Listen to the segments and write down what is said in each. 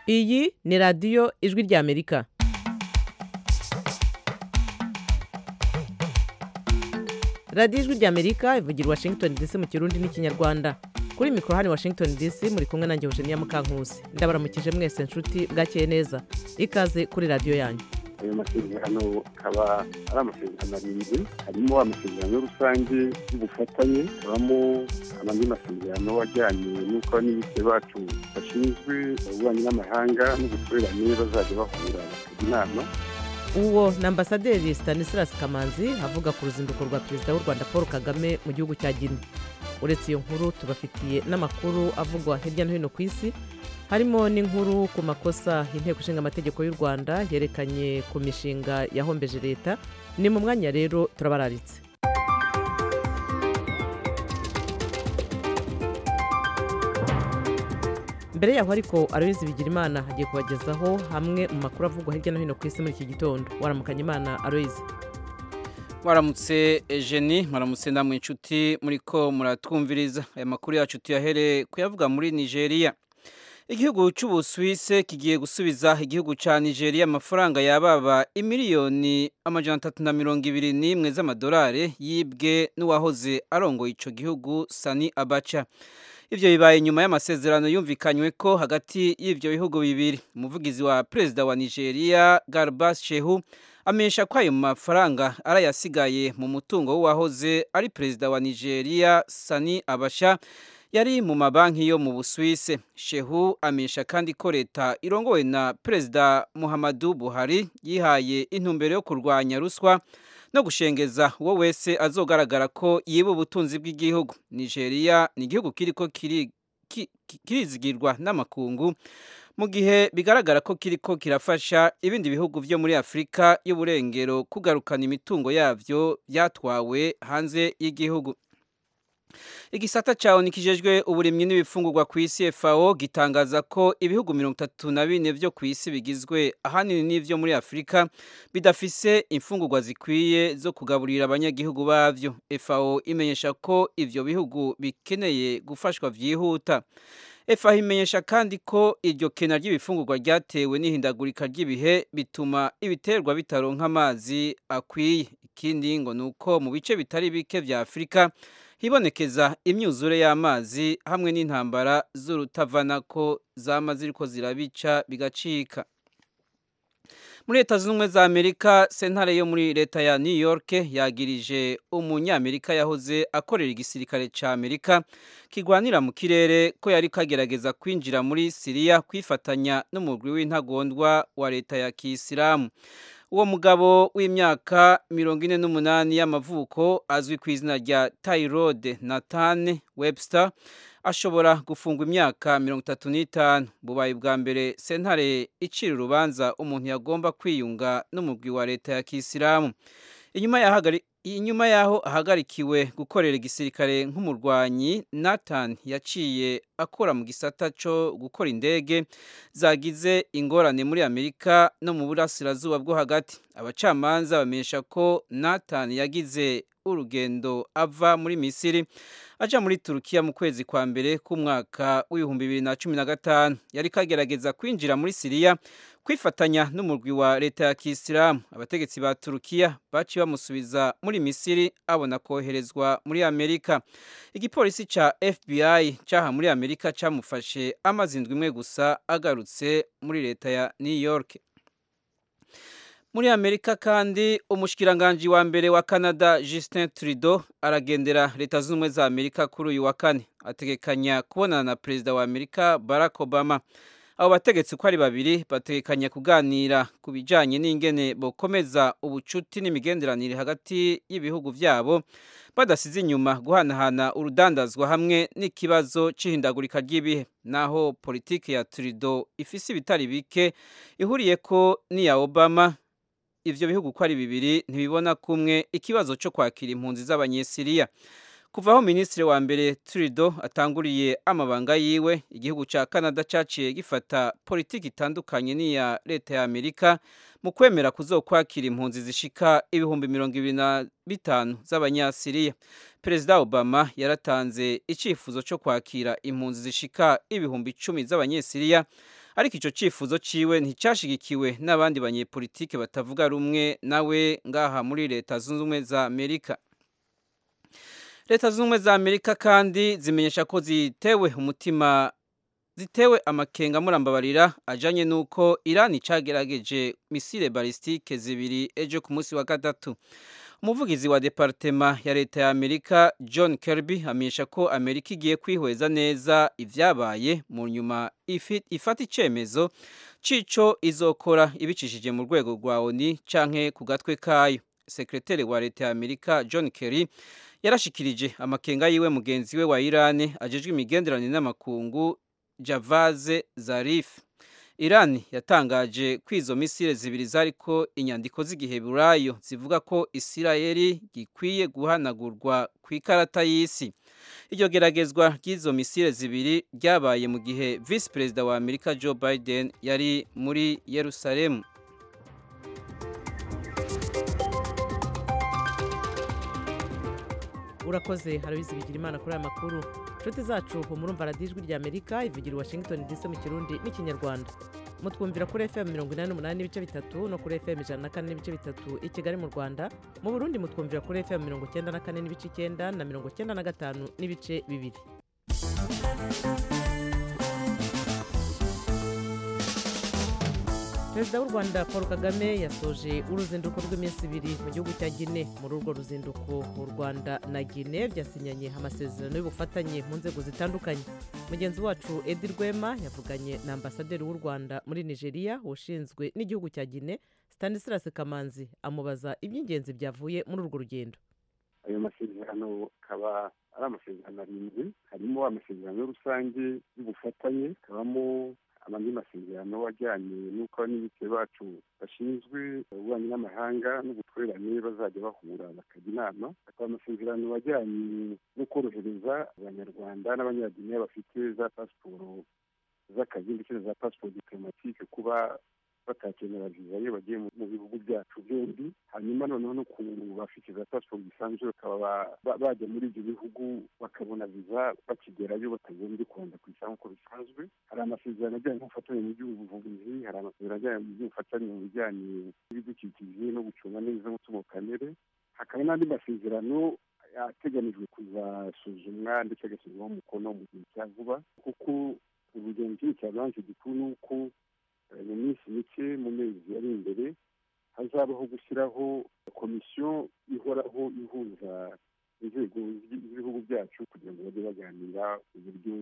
iyi ni radiyo ijwi ry'amerika radiyo ijwi ry'amerika ivugira i washington dc mu kirundi n'ikinyarwanda kuri mikoro hano i washington dc muri kumwe nanjye eugenia mukankusi ndabaramukije mwese nshuti bwakeye neza ikaze kuri radiyo yanyu ayo masezerano akaba ari amasezerano arindwi harimo amasezerano rusange y'ubufatanye hakabamo andi masezerano ajyanye n'uko abaminisitiri bacu bashinzwe ububanyi n'amahanga n'ubutwererane bazajya bahura bakajya inama uwo ni ambasaderi stanislas kamanzi avuga ku ruzinduko rwa perezida w'u rwanda paul kagame mu gihugu cya gine uretse iyo nkuru tubafitiye n'amakuru avugwa hirya no hino ku isi harimo n'inkuru ku makosa inteko ishinga amategeko y'u rwanda yerekanye ku mishinga yahombeje leta ni mu mwanya rero turabararitse mbere yaho ariko aroyizi bigira imana hagiye kubagezaho hamwe mu makuru avugwa hirya no hino ku isi muri iki gitondo waramukanya imana aroyizi mwaramutse ejeni mwaramutse namwe inshuti muri ko muratwumviriza aya makuru yacu tuyahere kuyavuga muri nigeria igihugu cy'ubusuwise kigiye gusubiza igihugu cya nigeria amafaranga yababa imiliyoni amajana atatu na mirongo ibiri n'imwe z'amadolari yibwe n'uwahoze arongoye icyo gihugu sani abaca ibyo bibaye nyuma y'amasezerano yumvikanywe ko hagati y'ibyo bihugu bibiri umuvugizi wa perezida wa nigeria garbas shehu amenyesha ko ayo mafaranga arayasigaye mu mutungo w'uwahoze ari perezida wa nigeria sani abasha yari mu mabanki yo mu busuwise shehu amenyesha kandi ko leta irongowe na perezida muhammadu buhari yihaye intumbero yo kurwanya ruswa no gushengeza uwo wese azogaragara ko yiba ubutunzi bw'igihugu nigeria ni igihugu kiriko kirizigirwa n'amakungu mu gihe bigaragara ko kiriko kirafasha ibindi bihugu byo muri afurika y'uburengero kugarukana imitungo yabyo byatwawe hanze y'igihugu igisata cyawe nikijejwe uburimyi n'ibifungurwa ku isi FAO gitangaza ko ibihugu mirongo itatu na bine byo ku isi bigizwe ahanini n'ibyo muri afurika bidafise imfungurwa zikwiye zo kugaburira abanyagihugu babyo FAO imenyesha ko ibyo bihugu bikeneye gufashwa byihuta FAO imenyesha kandi ko iryo kena ry'ibifungurwa ryatewe n'ihindagurika ry'ibihe bituma ibiterwa bitaronka amazi akwiye ikindi ngo ni uko mu bice bitari bike bya afurika hibonekeza imyuzure y'amazi hamwe n'intambara z'urutavanako zama ziriko zirabica bigacika muri leta zunze ubumwe za amerika sentare yo muri leta ya new york yagirije umunyamerika yahoze akorera igisirikare cya amerika kigwanira mu kirere ko yari kagerageza kwinjira muri siriya kwifatanya n'umugwi w'intagondwa wa leta ya kisilamu uwo mugabo w'imyaka mirongo ine n'umunani y'amavuko azwi ku izina rya tyrode nathan webster ashobora gufungwa imyaka mirongo itatu n'itanu bubaye bwa mbere sentare icira urubanza umuntu yagomba kwiyunga n'umugwi wa leta ya kisilamu inyuma y'aho ahagarikiwe gukorera igisirikare nk'umurwanyi nathan yaciye akora mu gisata cyo gukora indege zagize ingorane muri amerika no mu burasirazuba bwo hagati abacamanza bamenyesha ko nathan yagize urugendo ava muri misiri aja muri turukiya mu kwezi kwa mbere k'umwaka w'ibihumbi bibiri na cumi na gatanu yari kagerageza kwinjira muri siriya kwifatanya n'umurwi wa leta ya kisilamu abategetsi ba turukiya baciye bamusubiza muri misiri abona koherezwa muri amerika igipolisi ca fbi caha muri amerika camufashe amaze indwi imwe gusa agarutse muri leta ya new york muri amerika kandi umushikiranganji wa mbere wa canada justin trudeau aragendera leta zunze ubumwe za amerika kuri uyu wa kane ategekanya kubonana na perezida wa amerika barack obama abo bategetsi uko ari babiri bategekanya kuganira ku bijyanye n'ingene bokomeza ubucuti n'imigenderanire hagati y'ibihugu byabo badasize inyuma guhanahana urudandazwa hamwe n'ikibazo cy'ihindagurika ry'ibihe naho politiki ya turido ifise ibitari bike ihuriye ko n'iya obama ivyo bihugu ko ari bibiri ntibibona kumwe ikibazo cyo kwakira impunzi z'abanyesiriya kuva aho minisitiri wa mbere turido atanguriye amabanga yiwe igihugu cya canada cyaciye gifata politiki itandukanye n'iya leta ya amerika mu kwemera kuzokwakira impunzi zishika ibihumbi mirongo ibiri na bitanu z'abanyasiriya perezida obama yaratanze icyifuzo cyo kwakira impunzi zishika ibihumbi icumi z'abanyesiriya ariko icyo cyifuzo ciwe nticyashigikiwe n'abandi banyepolitike batavuga rumwe nawe ngaha muri leta zunze ubumwe za amerika leta zunze ubumwe za amerika kandi zimenyesha ko zitewe umutima zitewe amakenga murambabarira ajanye nuko Iran cagerageje misile balistike zibiri ejo ku munsi wa gatatu umuvugizi wa departema ya leta ya Amerika John Kirby amenyesha ko Amerika igiye kwihweza neza ivyabaye mu nyuma ifata icemezo cico izokora ibicishije mu rwego rwa ONU canke ku gatwe kayo sekreteri wa leta ya Amerika John Kerry yarashikirije amakenga yiwe mugenzi we wa Iran ajejwe imigenderanire n'amakungu Javaze Zarif Iran yatangaje ko izo misile zibiri zariko inyandiko z'igiheburayo zivuga ko Isirayeli gikwiye guhanagurwa ku ikarata y'isi iryo geragezwa ry'izo misile zibiri ryabaye mu gihe Vice Perezida wa Amerika Joe Biden yari muri Yerusalemu urakoze harabizi bigira imana kuri aya makuru inshuti zacu murumva radiyo ijwi rya amerika ivugira washington dc mu kirundi n'ikinyarwanda mutwumvira kuri fm mirongo inani n'umunani n'ibice bitatu no kuri fm ijana na kane n'ibice bitatu i kigali mu rwanda mu burundi mutwumvira kuri fm mirongo icyenda na kane n'ibice icyenda na mirongo icyenda na gatanu n'ibice bibiri perezida w'u rwanda paul kagame yasoje uruzinduko rw'iminsi ibiri mu gihugu cya gine muri urwo ruzinduko u rwanda na gine byasinyanye amasezerano y'ubufatanye mu nzego zitandukanye mugenzi wacu edi rwema yavuganye na ambasaderi w'u rwanda muri nigeria ushinzwe n'igihugu cya gine stanislas kamanzi amubaza iby'ingenzi byavuye muri urwo rugendo ayo masezerano akaba ari amasezerano arindwi harimo amasezerano rusange y'ubufatanye hakabamo amandi masezerano ajyanye n'uko n'ibitse bacu bashinzwe ububanyi n'amahanga n'ubutwererane bazajya bahura bakajya inama hakaba amasezerano ajyanye no korohereza abanyarwanda n'abanyaginiya bafite za pasiporo z'akazi ndetse na za pasiporo diplomatike kuba batakenera viza iyo bagiye mu bihugu byacu byombi hanyuma noneho no ku bafite za pasiporo zisanzwe bakaba bajya muri ibyo bihugu bakabona viza bakigerayo batagombye kubanza kuyisaba nk'uko bisanzwe hari amasezerano ajyanye n'ubufatanye mu by'ubuvuzi hari amasezerano ajyanye mu by'ubufatanye mu bijyanye n'ibidukikije no gucunga neza umutungo kamere hakaba n'andi masezerano ateganijwe kuzasuzumwa ndetse agashyirwaho umukono mu gihe cya vuba kuko urugendo kinini cya banki gikuru ni uko mu minsi mike mu mezi ari imbere hazabaho gushyiraho komisiyo ihoraho ihuza inzego z'ibihugu byacu kugira ngo bajye baganira uburyo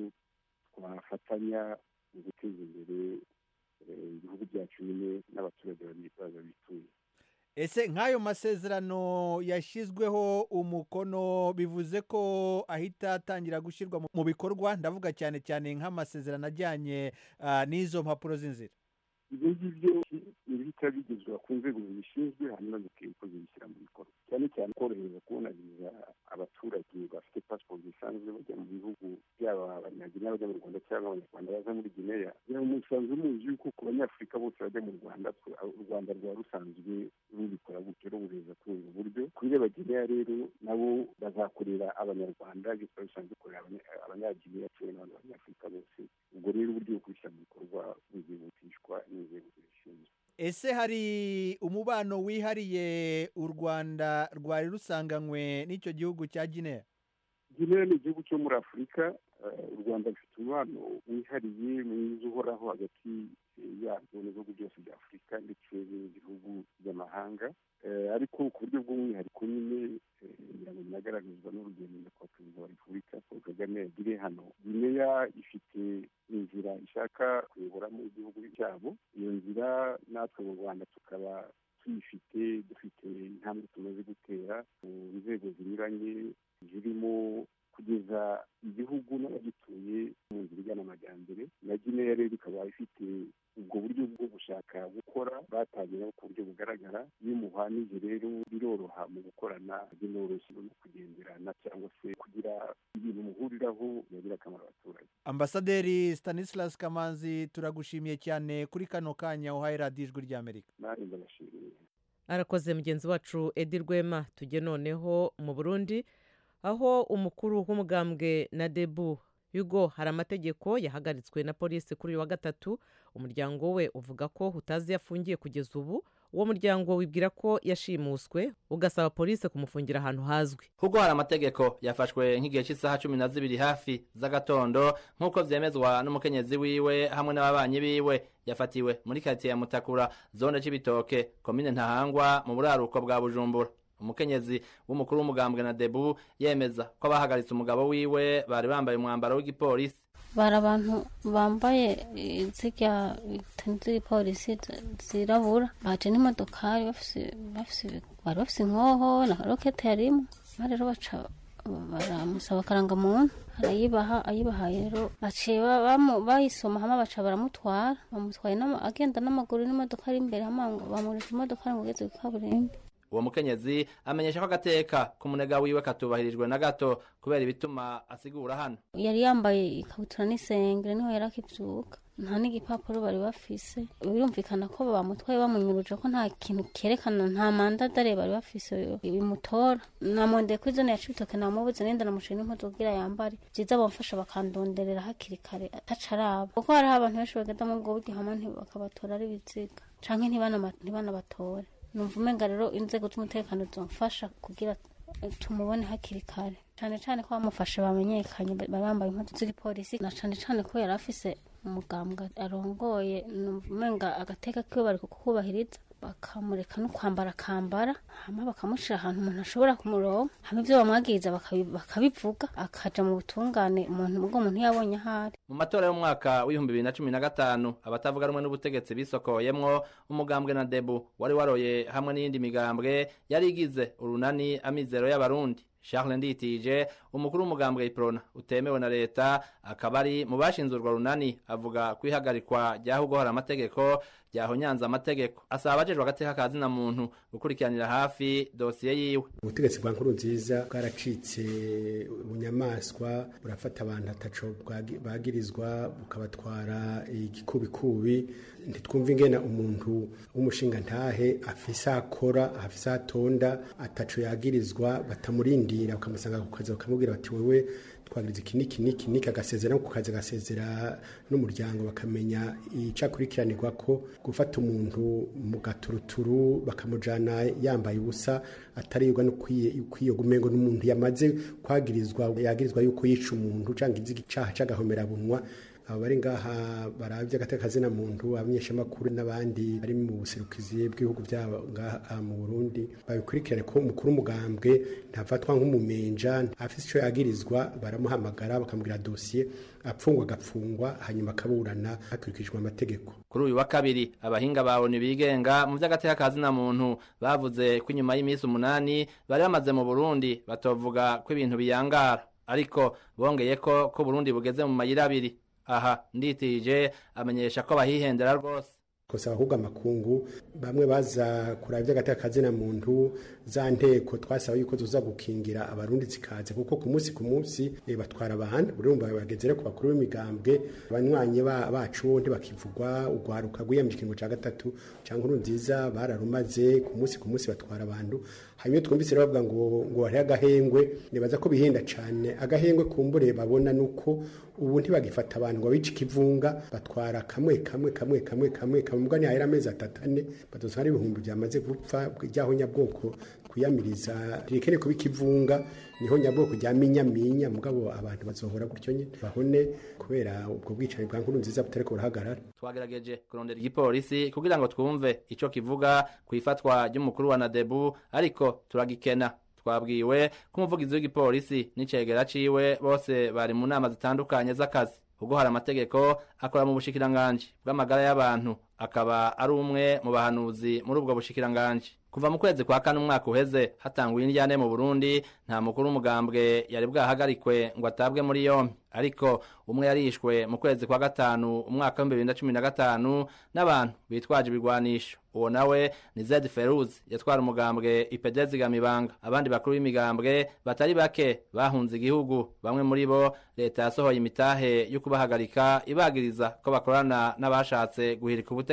twafatanya mu guteza imbere ibihugu byacu nyine n'abaturage baza bituye ese nk'ayo masezerano yashyizweho umukono bivuze ko ahita atangira gushyirwa mu bikorwa ndavuga cyane cyane nk'amasezerano ajyanye n'izo mpapuro z'inzira ibyo ngibyo ibihita bigezwa ku nzego zibishinzwe hanyuma zikwiye zibishyira mu bikorwa cyane cyane korohereza kubona viza abaturage bafite pasiporo zisanzwe bajya mu bihugu byaba abanyagineya bajya mu rwanda cyangwa abanyarwanda baza muri gineya musanzwe muzi yuko ku banyafurika bose bajya mu rwanda u rwanda rwaba rusanzwe rubikora gutyo rubureza kuri ubu buryo kuri abagineya rero nabo bazakorera abanyarwanda bityo bisanzwe bikorera abanyagineya kimwe n'abandi banyafurika bose ubwo rero uburyo bwo kubishyira mu bikorwa buzihutishwa n'inzego zibishinzwe ese hari umubano wihariye u rwanda rwari rusanganywe n'icyo gihugu cya gineya gineya ni igihugu cyo muri afurika u rwanda rufite umubano wihariye mwiza uhoraho hagati yarwo n'ibihugu byose bya afurika ndetse n'ibihugu by'amahanga ariko ku buryo bw'umwihariko nyine kugira ngo binagaragazwa n'urugendo nyakubahwa perezida wa repubulika paul kagame yagiriye hano gineya ifite inzira ishaka kuyoboramo igihugu cyabo iyo nzira natwe mu rwanda tukaba tuyifite dufite intambwe tumaze gutera mu nzego zinyuranye zirimo kugeza igihugu n'abagituye mu nzira igana amajyambere na gineya rero ikaba ifite ubwo buryo bwo gushaka gukora batangira ku buryo bugaragara iyo umuhanije rero biroroha mu gukorana binoroshye no kugenderana cyangwa se kugira ibintu muhuriraho byagira akamaro abaturage ambasaderi stanislas kamanzi turagushimiye cyane kuri kano kanya uhaye radiyo ijwi ry'amerika nanjye ndabashimiye arakoze mugenzi wacu edi rwema tujye noneho mu burundi aho umukuru w'umugambwe na debu hugo hari amategeko yahagaritswe na polisi kuri uyu wa gatatu umuryango we uvuga ko utazi iyo afungiye kugeza ubu uwo muryango wibwira ko yashimuswe ugasaba polisi kumufungira ahantu hazwi Hugo hari amategeko yafashwe nk'igihe cy'isaha cumi na zibiri hafi z'agatondo nk'uko vyemezwa n'umukenyezi wiwe hamwe n'ababanyi biwe yafatiwe muri karitsiye ya Mutakura zone c'ibitoke komine Ntahangwa mu buraruko bwa Bujumbura umukenyezi w'umukuru w'umugambwe na Debu yemeza ko abahagaritse umugabo wiwe bari bambaye umwambaro w'igipolisi bari abantu bambaye zirya z'igipolisi zirabura baje n'imodokari bafise bafise bari bafise inkoho na rokete yarimo rero baca baramusaba akarangamuntu arayibaha ayibahaye rero baciye bayisoma hama baca baramutwara bamutwaye agenda n'amaguru n'imodoka ari imbere hama ngo bamurika imodoka ngo ugeze ku kaburimbi uwo mukenyezi amenyesha ko agateka k'umunega wiwe katubahirijwe na gato kubera ibituma asigura hano yari yambaye ikabutura n'isengere niho yari akivyuka nta n'igipapuro bari bafise birumvikana ko bamutwaye bamunyuruje ko nta kintu kerekana nta mandadare bari bafise bimutora namwondeye kuri zone ya cibitoke namubuze nenda namuciye n'impuzu kugira yambare vyiza bamfasha bakandonderera hakiri kare ataca araba kuko hariho abantu benshi bagenda mu bwo bw'igihama bakabatora ari biziga canke ntibanabatore numva umenga rero inzego z'umutekano zomfasha kugira tumubone hakiri kare cane cane ko bamufashe bamenyekanye bari bambaye impuzu z'igipolisi na cane cane ko yari afise umugambwa arongoye numva umenga agateka kiwe bari kukubahiriza bakamureka no kwambara akambara hama bakamushira ahantu umuntu ashobora kumuronka hama ivyo bamwagiriza bakabivuga akaja mu butungane umuntu ubwo umuntu yabonye ahari mu matora y'umwaka w'ibihumbi bibiri na cumi na gatanu abatavuga rumwe n'ubutegetsi bisokoyemwo umugambwe na debu wari waroye hamwe n'iyindi migambwe yari igize urunani amizero y'abarundi Charles Nditije umukuru w'umugambwe Iprona utemewe na leta akaba ari mu bashinze urwo runani avuga kwihagarikwa ryaho hari amategeko ryahonyanza amategeko asaba abajejwe agateka ka zina muntu gukurikiranira hafi dosiye yiwe ubutegetsi bwa nkuru nziza bwaracitse ubunyamaswa burafata abantu ataco bagirizwa bukabatwara igikubikubi ntitwumva ingena umuntu w'umushinga ntahe afise akora afise atonda ataco yagirizwa batamurindira bakamusanga ku kazi bakamubwira bati wewe twagiriza iki niki niki niki agasezera ku kazi agasezera n'umuryango bakamenya icakurikiranirwa ko gufata umuntu mu gaturuturu bakamujana yambaye ubusa ataribwa no kwiyo gumengo n'umuntu yamaze kwagirizwa yagirizwa yuko yica umuntu canke izi icaha c'agahomerabunwa abo bari ngaha baravye agateka zina muntu abanyeshamakuru n'abandi bari mu buserukizi bw'ibihugu byabo ngaha mu Burundi babikurikirane ko umukuru umugambwe ntafatwa nk'umumenja afise ico yagirizwa baramuhamagara bakamubwira dosiye apfungwa agapfungwa hanyuma akaburana hakurikijwe amategeko kuri uyu wa kabiri abahinga ba ONU bigenga mu vy'agateka ka zina muntu bavuze ko inyuma y'iminsi umunani bari bamaze mu Burundi batovuga ko ibintu biyangara ariko bongeye ko ko Burundi bugeze mu mayira abiri aha nditije amenyesha ko bahihendera rwose kosa ahubwo amakungu bamwe baza kuraba iby'agateka kazina muntu za nteko twasaba yuko tuza gukingira abarundi zikaze kuko ku munsi ku munsi e, batwara abantu urumva bageze ku bakuru b'imigambwe abanywanyi bacu ntibakivugwa ugwaruka rwiyamije ikingo ca gatatu cyangwa uru nziza bararumaze ku munsi ku munsi batwara abantu hanyuma twumvise bavuga ngo ngo hariho agahengwe nibaza ko bihenda cyane agahengwe kumbure babona nuko ubu ntibagifata abantu ngo bice ikivunga batwara kamwe kamwe kamwe kamwe kamwe kamwe ni ahera amezi atatu ane badozwa ari ibihumbi byamaze gupfa ryaho nyabwoko kwiyamiriza ririkene kuba ikivunga niho nyabwoko rya minyaminya mugabo abantu bazohora gutyo nyine bahone kubera ubwo bwicanyi bwa nkuru nziza butariko burahagarara twagerageje kurondera igipolisi kugira ngo twumve ico kivuga ku ifatwa ry'umukuru wa nadebu ariko turagikena twabwiwe ko umuvugizi w'igipolisi n'icegera ciwe bose bari mu nama zitandukanye z'akazi ubwo hari amategeko akora mu bushikiranganji bw'amagara y'abantu akaba ari umwe mu bahanuzi muri ubwo bushikiranganji kuva mu kwezi kwa kane umwaka uheze hatanguye indyane mu Burundi nta mukuru w'umugambwe yari bwahagarikwe ngo atabwe muri yombi ariko umwe yarishwe mu kwezi kwa gatanu umwaka w'ibihumbi bibiri na cumi na gatanu n'abantu bitwaje ibigwanisho uwo nawe ni Zed Feruz yatwara umugambwe ipedezi gamibanga abandi bakuru b'imigambwe batari bake bahunze igihugu bamwe muri bo leta yasohoye imitahe yo kubahagarika ibagiriza ko bakorana n'abashatse guhirika ubutegetsi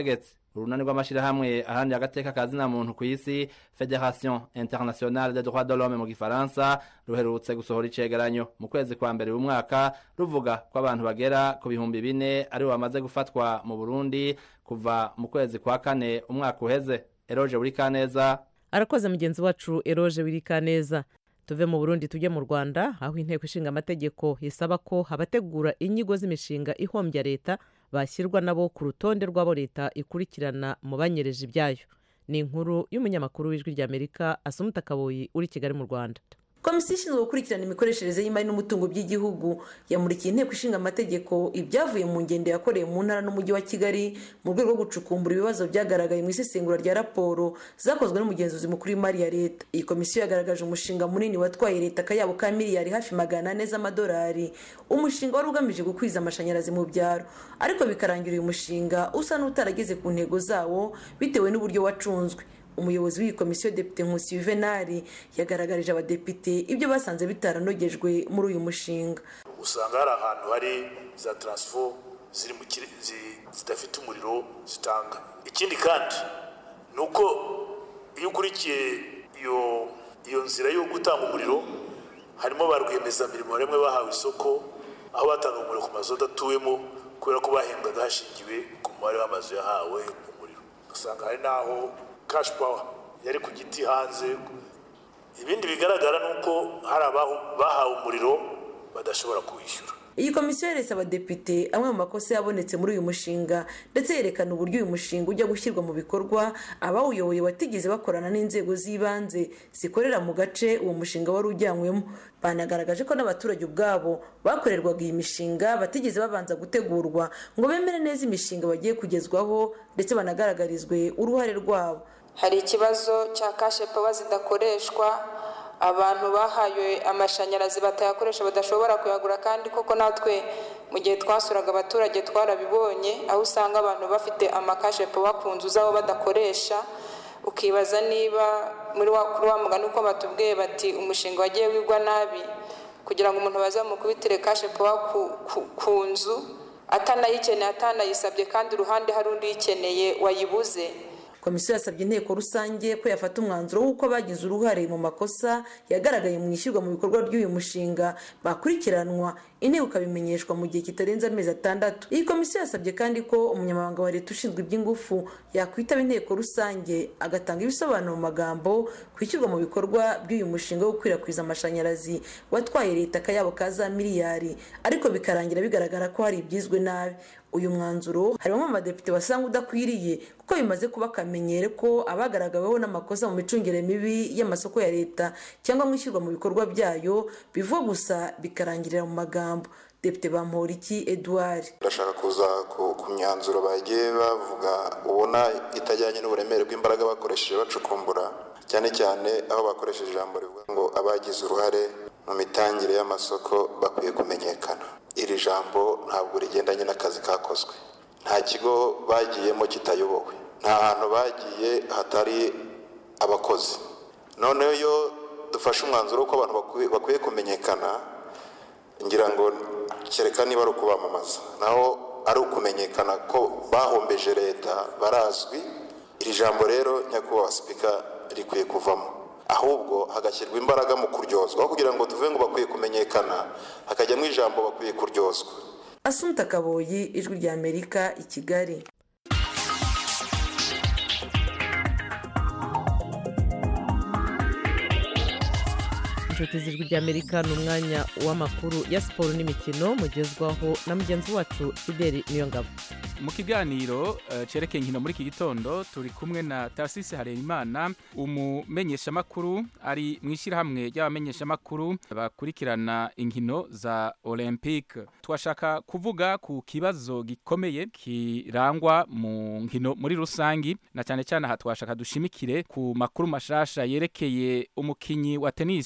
urunani rw'amashyirahamwe aharanira agateka ka zina muntu ku isi federation internationale des droits de l'homme mu gifaransa ruherutse gusohora icegeranyo mu kwezi kwa mbere uyu mwaka ruvuga ko abantu bagera ku bihumbi bine aribo bamaze gufatwa mu burundi kuva mu kwezi kwa kane umwaka uheze eroge buri kaneza arakoze mugenzi wacu eroge wirikaneza tuve mu burundi tujye mu rwanda aho inteko ishinga amategeko isaba ko abategura inyigo z'imishinga ihombya leta bashyirwa nabo ku rutonde rw'abo leta ikurikirana mu banyereje ibyayo ni inkuru y'umunyamakuru w'ijwi ry'amerika asumuta kaboyi uri kigali mu rwanda komisiyo ishinzwe gukurikirana imikoreshereze y'imari n'umutungo by'igihugu yamurikiye inteko ishinga amategeko ibyavuye mu ngendo yakorewe mu ntara n'umujyi wa kigali mu rwego rwo gucukumbura ibibazo byagaragaye mu isesengura rya raporo zakozwe n'umugenzuzi mukuru w'imari ya leta iyi komisiyo yagaragaje umushinga munini watwaye leta akayabo ka miliyari hafi magana ane z'amadolari umushinga wari ugamije gukwiza amashanyarazi mu byaro ariko bikarangira uyu mushinga usa n'utarageze ku ntego zawo bitewe n'uburyo wacunzwe umuyobozi w'iyi komisiyo depite nkusi yuvenali yagaragarije abadepite ibyo basanze bitaranogejwe muri uyu mushinga usanga hari ahantu hari za taransifo ziri mu zidafite umuriro zitanga ikindi kandi ni uko iyo ukurikiye iyo iyo nzira yo gutanga umuriro harimo ba rwiyemezamirimo bamwe bahawe isoko aho batanga umuriro ku mazu adatuwemo kubera ko bahembwaga hashingiwe ku mubare w'amazu yahawe umuriro usanga hari n'aho kashi pawa yari ku giti hanze ibindi bigaragara ni uko hari abahawe umuriro badashobora kuwishyura iyi komisiyo yeretse abadepite amwe mu makosa yabonetse muri uyu mushinga ndetse yerekana uburyo uyu mushinga ujya gushyirwa mu bikorwa abawuyoboye batigeze bakorana n'inzego z'ibanze zikorera mu gace uwo mushinga wari ujyanywemo banagaragaje ko n'abaturage ubwabo bakorerwaga iyi mishinga batigeze babanza gutegurwa ngo bemere neza imishinga bagiye kugezwaho ndetse banagaragarizwe uruhare rwabo hari ikibazo cya kashe pawa zidakoreshwa abantu bahaye amashanyarazi batayakoresha badashobora kuyagura kandi koko natwe mu gihe twasuraga abaturage twarabibonye aho usanga abantu bafite amakashe pawa ku nzu zabo badakoresha ukibaza niba muri wa mugani uko batubwiye bati umushinga wagiye wigwa nabi kugira ngo umuntu bazamukubitire kashe pawa ku nzu atanayikeneye atanayisabye kandi uruhande hari undi uyikeneye wayibuze komisiyo yasabye inteko rusange ko yafata umwanzuro w'uko bagize uruhare mu makosa yagaragaye mu ishyirwa mu bikorwa by'uyu mushinga bakurikiranwa inteko ikabimenyeshwa mu gihe kitarenze amezi atandatu iyi komisiyo yasabye kandi ko umunyamabanga wa leta ushinzwe iby'ingufu yakwitaba inteko rusange agatanga ibisobanuro mu magambo ku ishyirwa mu bikorwa by'uyu mushinga wo gukwirakwiza amashanyarazi watwaye leta akayabo ka za miliyari ariko bikarangira bigaragara ko hari ibyizwe nabi uyu mwanzuro harimo amadepite basanga udakwiriye kuko bimaze kuba akamenyero ko abagaragaweho n'amakosa mu micungire mibi y'amasoko ya leta cyangwa mu ishyirwa mu bikorwa byayo bivugwa gusa bikarangirira mu magambo depite bamporiki edouard ndashaka kuza ku myanzuro bagiye bavuga ubona itajyanye n'uburemere bw'imbaraga bakoresheje bacukumbura cyane cyane aho bakoresheje ijambo rivuga ngo abagize uruhare mu mitangire y'amasoko bakwiye kumenyekana iri jambo ntabwo rigendanye n'akazi kakozwe nta kigo bagiyemo kitayobowe nta hantu bagiye hatari abakozi noneho iyo dufashe umwanzuro w'uko abantu bakwiye kumenyekana ngira ngo kereka niba ari ukubamamaza naho ari ukumenyekana ko bahombeje leta barazwi iri jambo rero nyakubahwa sipika rikwiye kuvamo ahubwo hagashyirwa imbaraga mu kuryozwa kugira ngo tuvuge ngo bakwiye kumenyekana hakajyamo ijambo bakwiye kuryozwa asunta kaboyi ijwi rya amerika i kigali inshuti z'ijwi ry'amerika ni umwanya w'amakuru ya siporo n'imikino mugezwaho na mugenzi wacu fideli niyongabo mu kiganiro cyerekeye inkino muri iki gitondo turi kumwe na tarisisi harerimana umumenyeshamakuru ari mu ishyirahamwe ry'abamenyeshamakuru bakurikirana inkino za olympique twashaka kuvuga ku kibazo gikomeye kirangwa mu nkino muri rusange na cyane cyane aha twashaka dushimikire ku makuru mashasha yerekeye umukinnyi wa tenisi akomeye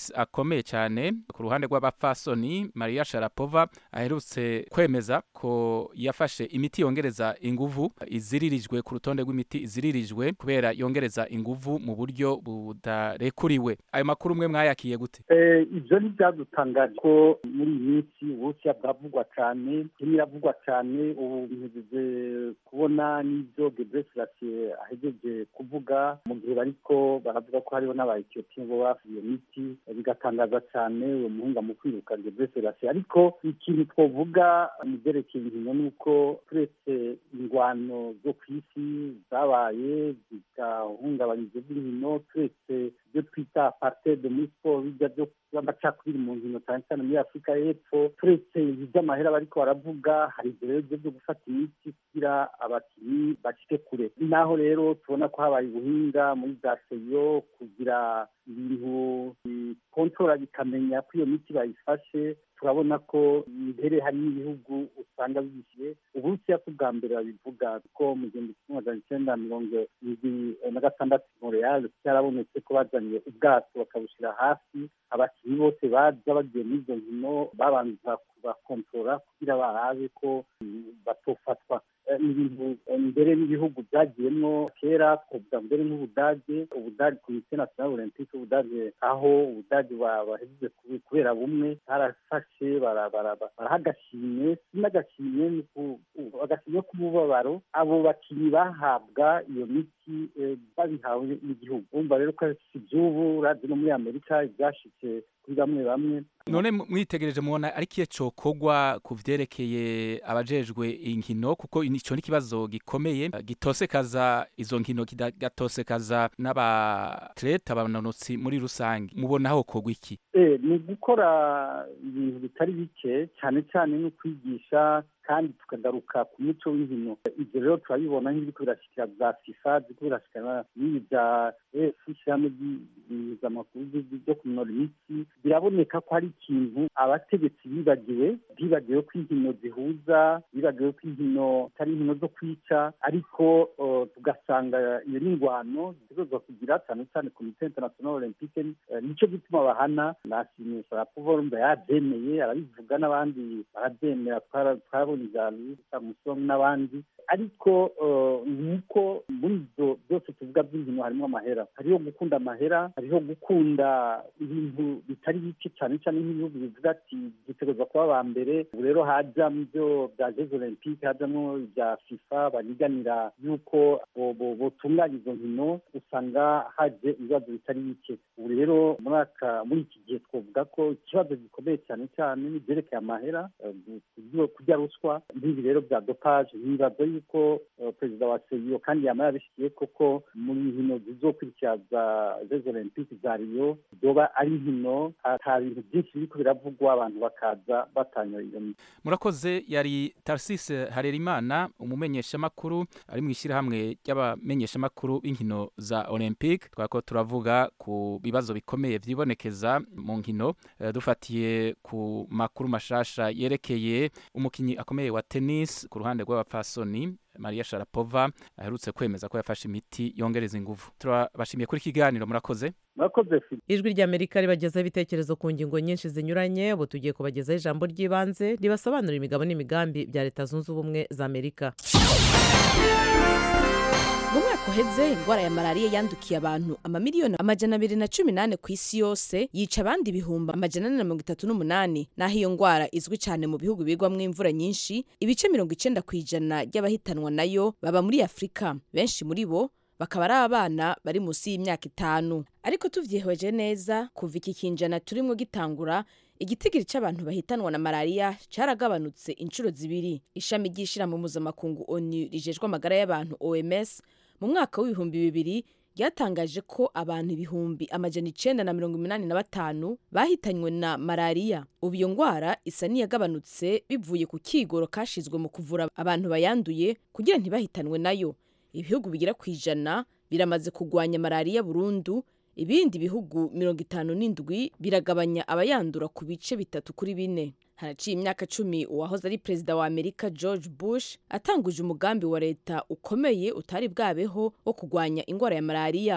gikomeye cyane ku ruhande rw'abapfasoni maria sharapova aherutse kwemeza ko yafashe imiti yongereza inguvu iziririjwe ku rutonde rw'imiti iziririjwe kubera yongereza inguvu mu buryo budarekuriwe ayo makuru umwe mwayakiye gute ibyo ni byadutangaje ko muri iyi minsi uburusiya bwavugwa cyane kimwe iravugwa cyane ubu mpejeje kubona n'ibyo gebreselasiye ahegeje kuvuga mu gihe bariko baravuga ko hariho n'abaetiyopiya bo bafuye iyo miti bigatangaza cyane uwo muhinga mu kwiruka gebreselasiye ariko ikintu twavuga mu byerekeye inkino ni uko turetse ingwano zo ku isi zabaye zigahungabanya ibyo by'inkino turetse ibyo twita apartheid muri siporo bijya byo amacakubiri mu nkino cyane cyane muri afurika y'epfo turetse iby'amahera bariko baravuga hari ibyo rero byo gufata imiti kugira abakinnyi bacike kure ni naho rero tubona ko habaye ubuhinga muri za seyo kugira ibintu bikontora bikamenya ko iyo miti bayifashe turabona ko imbere hari n'ibihugu usanga bishyuye uburusiya ko bwa mbere babivuga ko mu gihumbi kimwe magana icyenda mirongo irindwi na gatandatu montreal cyarabonetse ko bazanye ubwato bakabushyira hasi abakinnyi bose baza bagiye muri izo nkino babanza kubakontorora kugira barabe ko batofatwa ni ibintu mbere n'ibihugu byagiyemo kera twavuga mbere nk'ubudage ubudage komite national olympique ubudage aho ubudage bahejeje kubera bumwe barafashe baraha agashimwe si n'agashimwe agashimwe k'umubabaro abo bakinnyi bahabwa iyo miti babihawe n'igihugu bumva rero ko si iby'ubu urabye no muri amerika ibyashitse kuri bamwe bamwe none mwitegereje mubona ari kiye cokogwa ku vyerekeye abajejwe inkino kuko ico ni ikibazo gikomeye gitosekaza izo nkino kigatosekaza n'abatlete abanonotsi muri rusange mubona aho kogwa iki eh ni gukora ibintu bitari bike cyane cyane no kwigisha kandi tukagaruka ku muco w'inkino ibyo rero turabibona nk'ibiriko birashikira za fifa ziriko birashikana n'ibi bya efu ishyirahamwe ry'impuzamamakuru ryo kunora imitsi biraboneka ko hari ikintu abategetsi bibagiwe bibagiwe ko inkino zihuza bibagiwe ko inkino atari inkino zo kwica ariko tugasanga iyo ni ingwano zitegerezwa kugira cyane cyane komite international olympique nicyo gituma bahana nashimisha rapovorumba yabyemeye arabivuga n'abandi barabyemera twarabona ijambo samusoni n'abandi ariko nk'uko muri ibyo byose tuvuga by'inkino harimo amahera hariho gukunda amahera hariho gukunda ibintu bitari bike cyane cyane nk'ibihugu bivuga ati dutegereza kuba aba mbere ubu rero hajyamo ibyo bya jeze olympique hajyamo ibya fifa baniganira yuko botunganya izo nkino usanga haje ibibazo bitari bike ubu rero muri iki gihe twavuga ko ikibazo gikomeye cyane cyane n'ibyerekeye amahera kurya ruswa n'ibi rero bya dopaje ntibaza yuko perezida wa seyo kandi yaba yabishikiye koko muri nkino zizokurikira za jeze olympique za riyo zoba ari nkino ata bintu byinshi biriko biravugwa abantu bakaza batanya iyo miti murakoze yari tarsise harerimana umumenyeshamakuru ari mu ishyirahamwe ry'abamenyeshamakuru b'inkino za olympique twako turavuga ku bibazo bikomeye vyibonekeza mu nkino uh, dufatiye ku makuru mashasha yerekeye umukinyi akomeye wa tennis ku ruhande rw'abapfasoni Maria Sharapova aherutse kwemeza ko yafashe imiti yongereza inguvu turabashimiye kuri kiganiro murakoze murakoze ijwi ry'amerika ribagezaho ibitekerezo ku ngingo nyinshi zinyuranye ubu tugiye kubagezaho ijambo ry'ibanze ribasobanurira imigabo n'imigambi bya leta zunze ubumwe za amerika mu mwaka uheze indwara ya malariya yandukiye abantu amamiliyoni amajana abiri na cumi n'ane ku isi yose yica abandi ibihumbi amajana ane na mirongo itatu n'umunani naho iyo ndwara izwi cyane mu bihugu bigwamo imvura nyinshi ibice mirongo icenda ku ijana ry'abahitanwa nayo baba muri afurika benshi muri bo bakaba ari abana bari munsi y'imyaka itanu ariko tuvyihweje neza kuva iki kinjana turimo gitangura igitigiri cy'abantu bahitanwa na malariya cyaragabanutse inshuro zibiri ishami ry'ishirahamwe mpuzamakungu onu rijejwe amagara y'abantu oms mu mwaka w'ibihumbi bibiri ryatangaje ko abantu ibihumbi amajana icenda na mirongo umunani na batanu bahitanywe na malariya ubu iyo ndwara isa n'iyagabanutse bivuye ku kigoro kashizwe mu kuvura abantu bayanduye kugira ntibahitanwe nayo ibihugu bigera ku ijana biramaze kugwanya malariya burundu ibindi bihugu mirongo itanu n'indwi biragabanya abayandura ku bice bitatu kuri bine haraciye imyaka cumi uwahoze ari perezida wa amerika george bush atanguje umugambi wa leta ukomeye utari bwabeho wo kurwanya indwara ya malariya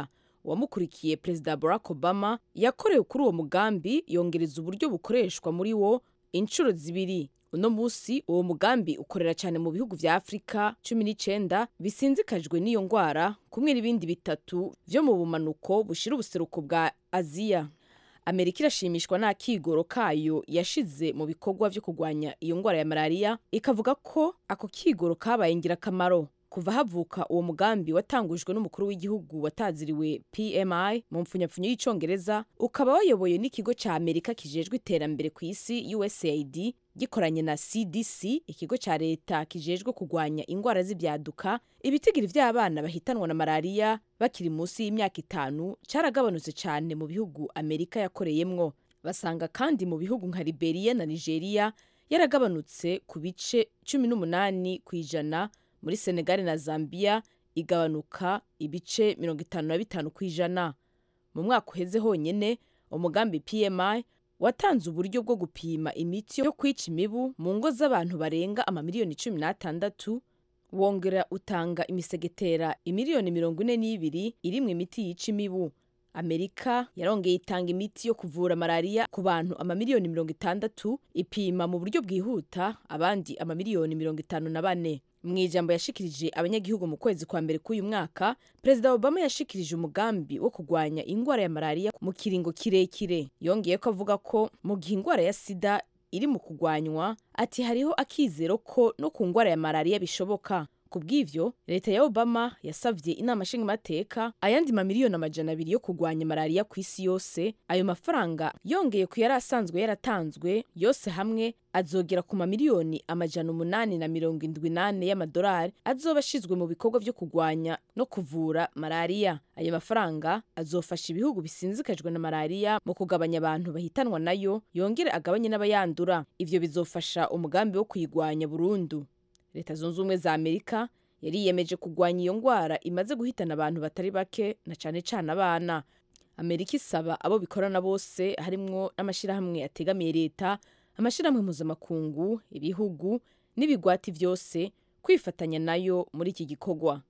uwamukurikiye perezida barack obama yakorewe kuri uwo mugambi yongereza uburyo bukoreshwa muri wo inshuro zibiri uno munsi uwo mugambi ukorera cyane mu bihugu vya afurika cumi n'icenda bisinzikajwe n'iyo ngwara kumwe n'ibindi bitatu vyo mu bumanuko bushira ubuseruko bwa aziya amerika irashimishwa n'akigoro kayo yashize mu bikorwa vyo kurwanya iyo ngwara ya malariya ikavuga ko ako kigoro kabaye ingirakamaro kuva havuka uwo mugambi watangujwe n'umukuru w'igihugu wataziriwe pmi mu mpfunyapfunyo y'icongereza ukaba wayoboye n'ikigo ca amerika kijejwe iterambere ku isi usaid gikoranye na cdc ikigo ca leta kijejwe kurwanya ingwara z'ibyaduka ibitigiri vy'abana bahitanwa na malariya bakiri munsi y'imyaka itanu caragabanutse cane mu bihugu amerika yakoreyemwo basanga kandi mu bihugu nka liberia na nigeria yaragabanutse ku bice cumi n'umunani ku ijana muri senegali na zambia igabanuka ibice mirongo itanu na bitanu ku ijana mu mwaka uheze honyine umugambi pmi watanze uburyo bwo gupima imiti yo kwica imibu mu ngo z'abantu barenga amamiliyoni cumi n'atandatu wongera utanga imisegetera imiliyoni mirongo ine n'ibiri irimwo imiti yica imibu amerika yarongeye itanga imiti yo kuvura malariya ku bantu amamiliyoni mirongo itandatu ipima mu buryo bwihuta abandi amamiliyoni mirongo itanu na bane mu ijambo yashikirije abanyagihugu mu kwezi kwa mbere k'uyu mwaka perezida obama yashikirije umugambi wo kurwanya ingwara ya malariya mu kiringo kirekire yongeye ko avuga ko mu gihe ingwara ya sida iri mu kurwanywa ati hariho akizero ko no ku ngwara ya malariya bishoboka ku bw'ivyo leta ya obama yasavye inama nshingamateka ayandi mamiliyoni amajana abiri yo kurwanya malariya ku isi yose ayo mafaranga yongeye ku yari asanzwe yaratanzwe yose hamwe azogera ku mamiliyoni amajana umunani na mirongo indwi nane y'amadolari azoba ashizwe mu bikorwa vyo kurwanya no kuvura malariya ayo mafaranga azofasha ibihugu bisinzikajwe na malariya mu kugabanya abantu bahitanwa nayo yongere agabanye n'abayandura ivyo bizofasha umugambi wo kuyigwanya burundu leta zunze ubumwe za amerika yariyemeje kurwanya iyo ngwara imaze guhitana abantu batari bake na cane cane abana amerika isaba abo bikorana bose harimwo n'amashyirahamwe ategamiye leta amashyirahamwe mpuzamakungu ibihugu n'ibigwati vyose kwifatanya nayo muri iki gikorwa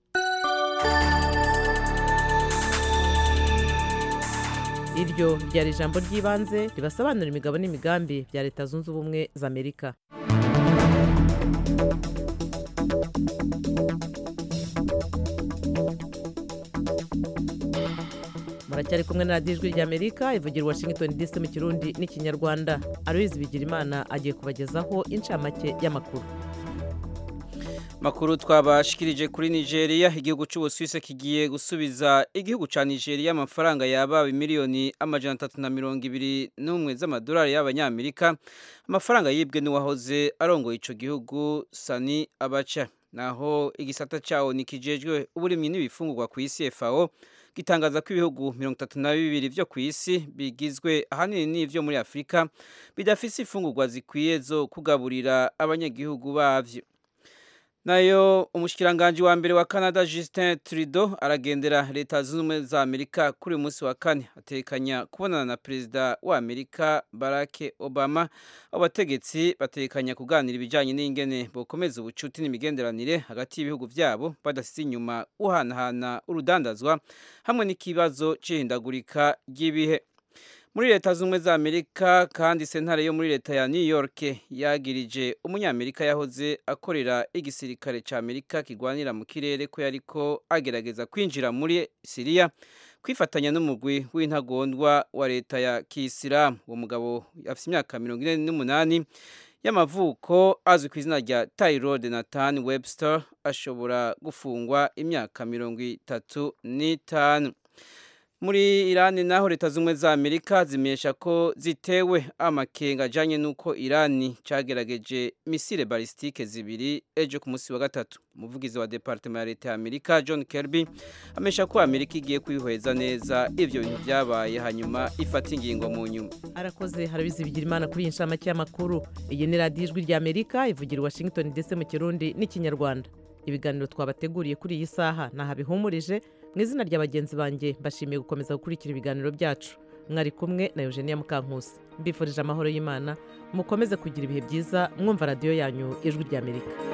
iryo ryari ijambo ry'ibanze ribasobanura imigabo n'imigambi bya leta zunze ubumwe za amerika muracyari kumwe na radiyo ijwi ry'amerika ivugira i washington dc mu kirundi n'ikinyarwanda aloyizi bigirimana agiye kubagezaho incamake y'amakuru makuru twabashikirije kuri nigeria igihugu cy'ubusuwisi kigiye gusubiza igihugu cya nigeria amafaranga yabawe miliyoni amajana atatu na mirongo ibiri n'umwe z'amadolari y'abanyamerika amafaranga yibwe n'uwahoze arongoye icyo gihugu sani abaca naho igisata cyawo nikijejwe uburimyi n'ibifungurwa ku isi fao gitangaza ko ibihugu mirongo itatu na bibiri byo ku isi bigizwe ahanini n'ibyo muri afurika bidafise imfungurwa zikwiye zo kugaburira abanyagihugu bavyo nayo umushikiranganji wa mbere wa Canada Justin Trudeau aragendera leta zunze ubumwe za Amerika kuri uyu munsi wa kane atekanya kubonana na perezida wa Amerika Barack Obama abategetsi batekanya kuganira ibijyanye n'ingene bokomeza ubucuti n'imigenderanire hagati y'ibihugu byabo badasize inyuma uhanahana urudandazwa hamwe n'ikibazo c'ihindagurika ry'ibihe muri leta z'ubumwe za amerika kandi sentare yo muri leta ya new york yagirije umunyamerika yahoze akorera igisirikare cya amerika kigwanira mu kirere ko yariko agerageza kwinjira muri siriya kwifatanya n'umugwi w'intagondwa wa leta ya kisilamu uwo mugabo afite imyaka mirongo ine n'umunani y'amavuko azwi ku izina rya tyrod nathan webster ashobora gufungwa imyaka mirongo itatu n'itanu muri irani naho leta z'ubumwe za amerika zimenyesha ko zitewe amakenga ajyanye n'uko irani cyagerageje misile balisitike zibiri ejo ku munsi wa gatatu umuvugizi wa departement ya leta ya amerika john kirby amesha ko amerika igiye kwihweza neza ibyo bintu byabaye hanyuma ifata ingingo mu nyuma arakoze harabizi bigira imana kuri iyi nshamake y'amakuru iyi ni radiyo ijwi rya amerika ivugira i washington ndetse mu kirundi n'ikinyarwanda ibiganiro twabateguriye kuri iyi saha ntahabihumurije mu izina rya bagenzi banjye mbashimiye gukomeza gukurikira ibiganiro byacu mwari kumwe na eugenia mukankusi mbifurije amahoro y'imana mukomeze kugira ibihe byiza mwumva radiyo yanyu ijwi ry'amerika